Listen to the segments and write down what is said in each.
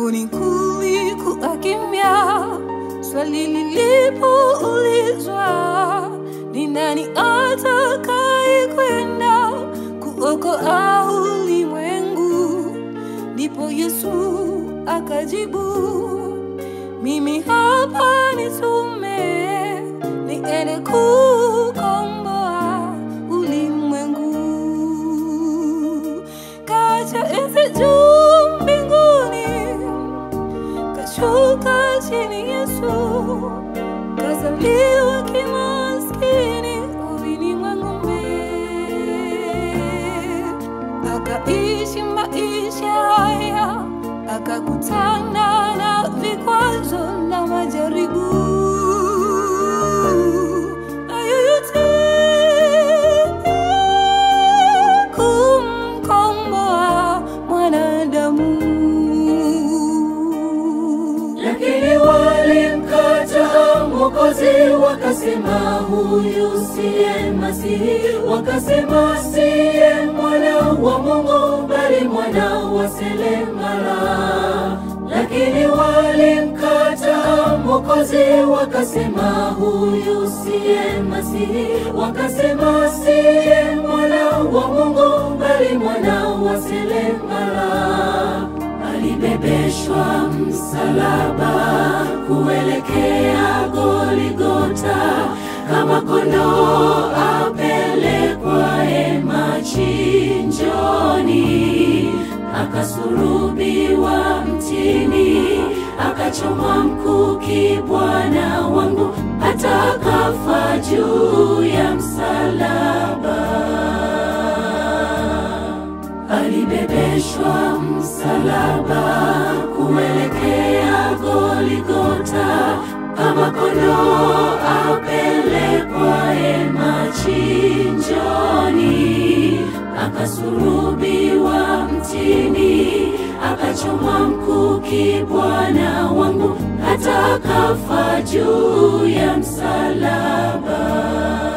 Mbinguni kulikuwa kimya, swali lilipoulizwa, ni nani atakaye kwenda kuokoa ulimwengu? Ndipo Yesu akajibu, mimi hapa nitume, niende kukomboa ulimwengu. Kaja enzi juu mbinguni, kashuka chini Yesu, kazaliwa kimaskini uwini mwa ng'ombe, akaishi maisha haya, akakutana na vikwazo na majaribu. Hayo yote kumkomboa mwanadamu. Lakini walimkataa Mwokozi, wakasema huyu siye Masihi, wakasema siye mwana wa Mungu, bali mwana wa seremala. Lakini walimkataa Mwokozi, wakasema huyu siye Masihi, wakasema siye mwana wa Mungu, bali mwana wa seremala alibebeshwa msalaba kuelekea Goligota, kama kondoo apelekwaye machinjoni, akasurubiwa mtini, akachomwa mkuki, Bwana wangu hata akafa juu ya msalaba alibebeshwa msalaba kuelekea Goligota, kama kondoo apelekwaye machinjoni, akasurubiwa mtini, akachomwa mkuki, Bwana wangu hata akafa juu ya msalaba.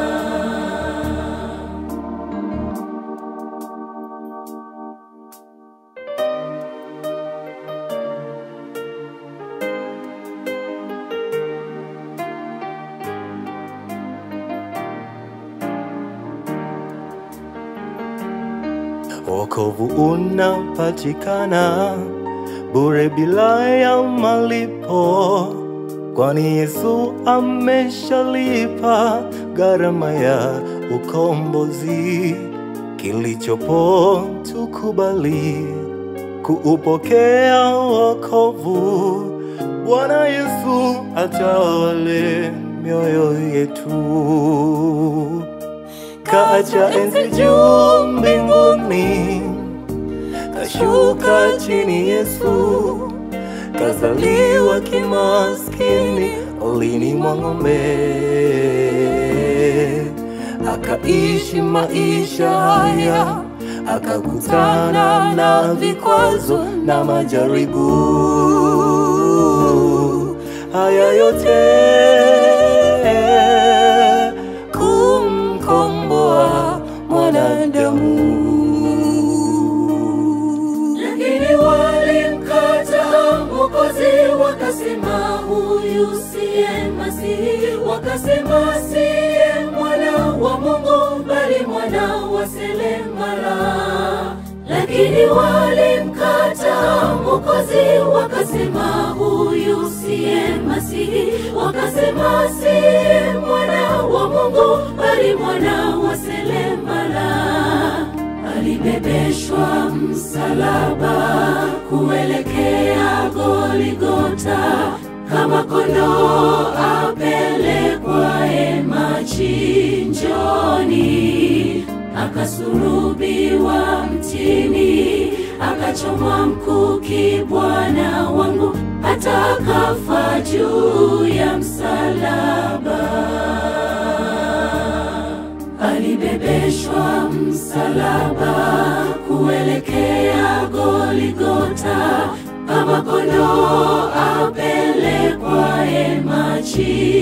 Wokovu unapatikana bure bila ya malipo, kwani Yesu ameshalipa gharama ya ukombozi. Kilichopo tukubali kuupokea wokovu. Bwana Yesu atawale mioyo yetu kaacha enzi juu mbinguni, kashuka chini Yesu, kazaliwa kimaskini ulini mwa ng'ombe, akaishi maisha haya, akakutana na vikwazo na majaribu. Haya yote kumkomboa mwanadamu. Lakini walimkataa Mwokozi, wakasema huyu siye Masihi, wakasema siye mwana wa Mungu, bali mwana wa seremala. Lakini walimkataa Mwokozi, wakasema huyu siye Masihi, wakasema siye mwana wa Mungu, bali mwana wa seremala alibebeshwa msalaba kuelekea Goligota, kama kondoo apelekwaye machinjoni, akasurubiwa mtini, akachomwa mkuki, Bwana wangu hata akafa juu ya msalaba alibebeshwa msalaba kuelekea Goligota, kama kondoo apelekwaye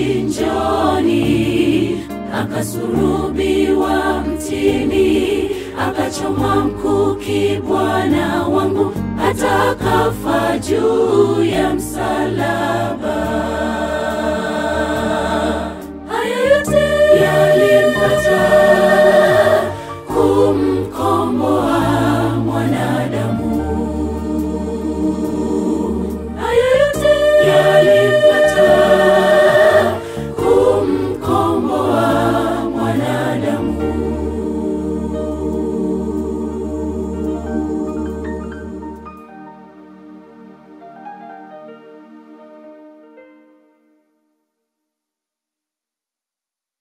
machinjoni, akasurubiwa mtini, akachomwa mkuki Bwana wangu, hata akafa juu ya msalaba. Haya yote